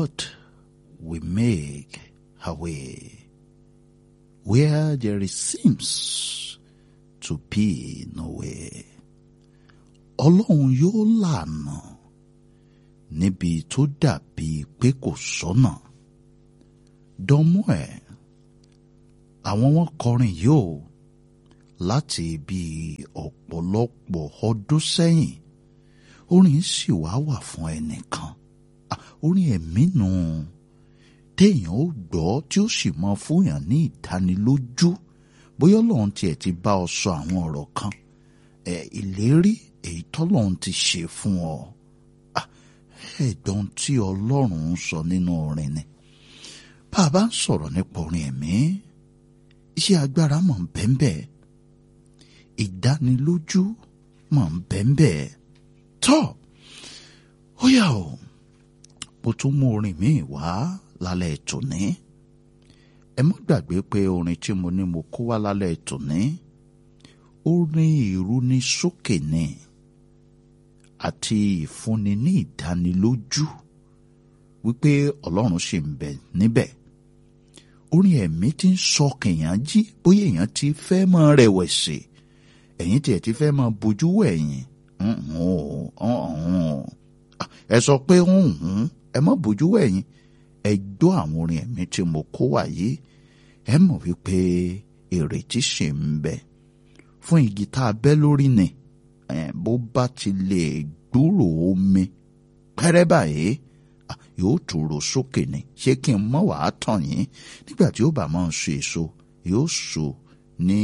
God will make a way where there seems to be no way. Ọlọ́run yóò lànà níbi tó dàbí pé kò sọ́nà. Dánmú ẹ̀, àwọn wọn kọrin yóò láti ibi ọ̀pọ̀lọpọ̀ ọdún sẹ́yìn. Orin sì wá wà fún ẹnìkan. Orin ẹ̀mí nù téèyàn ó gbọ́ tí ó sì mọ fúnyàn ní ìdánilójú bóyá Ọlọ́run tiẹ̀ ti bá ọ sọ àwọn ọ̀rọ̀ kan ẹ̀ ìlérí èyí tọ́lọ́run ti ṣe fún ọ ẹ̀gbọ́n tí Ọlọ́run ń sọ nínú orin ni bá a bá ń sọ̀rọ̀ nípa orin ẹ̀mí iṣẹ́ agbára mọ̀ ń bẹ́ńbẹ́ ìdánilójú mọ̀ ń bẹ́ńbẹ́ tọ́ ó yà ó mo tún mú orin míì wá lálẹ́ tòní ẹ má gbàgbé pé orin tí mo ní mo kó wá lálẹ́ tòní orin ìrúnisókè ni àti ìfúnni ní ìdánilójú wípé ọlọ́run ṣì ń bẹ níbẹ̀ orin ẹ̀mí tí ń sọ kèèyàn jí bóyá èèyàn ti fẹ́ máa rẹ̀wẹ̀sì ẹ̀yìn tiẹ̀ ti fẹ́ máa bojú wẹ̀yìn ẹ sọ pé ẹ má bojú wẹ̀yìn ẹ gbọ́ àwọn orin ẹ̀mí tí mo kó wá yìí ẹ mọ̀ wípé ìrètí ṣì ń bẹ fún igi tá a bẹ́ lórí ni bó bá ti lè gbúrò omi pẹ́rẹ́ báyìí yóò tòrò sókè ni ṣé kí n mọ̀ wàá tàn yín nígbà tí ó bá máa ń so èso yóò so ní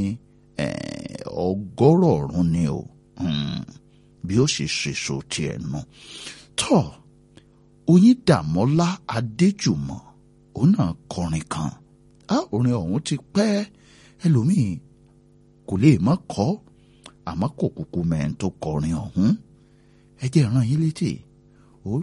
ọgọ́rọ̀ ọ̀run ni o bí ó sì ṣèso tiẹ̀ nù tọ́ Oyíndàmọ́lá Adéjùmọ̀ òun náà kọrin kan á orin ọ̀hún ti pẹ́ ẹlòmíì kò lè má kọ́ àmọ́ kò kúkú mẹ́rin tó kọrin ọ̀hún ẹ jẹ́ rán yín létí